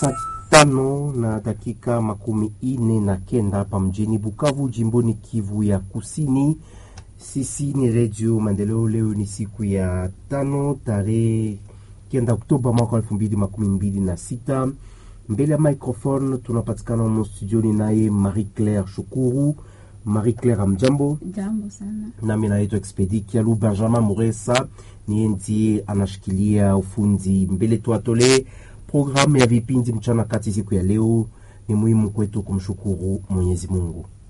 saa tano na dakika makumi ine na kenda hapa mjini Bukavu, jimboni Kivu ya Kusini. Sisi ni Redio Maendeleo. Leo ni siku ya tano tarehe kenda Oktoba mwaka elfu mbili makumi mbili na sita. Mbele ya microphone tunapatikana humo studioni naye Marie Claire Shukuru. Marie Claire, amjambo. Jambo sana. Nami naitwa Expedi Kialu. Benjamin Muresa niye ndiye anashikilia ufundi mbele. Tuatolee programu ya vipindi mchana kati. Siku ya leo ni muhimu kwetu kumshukuru Mwenyezi Mungu.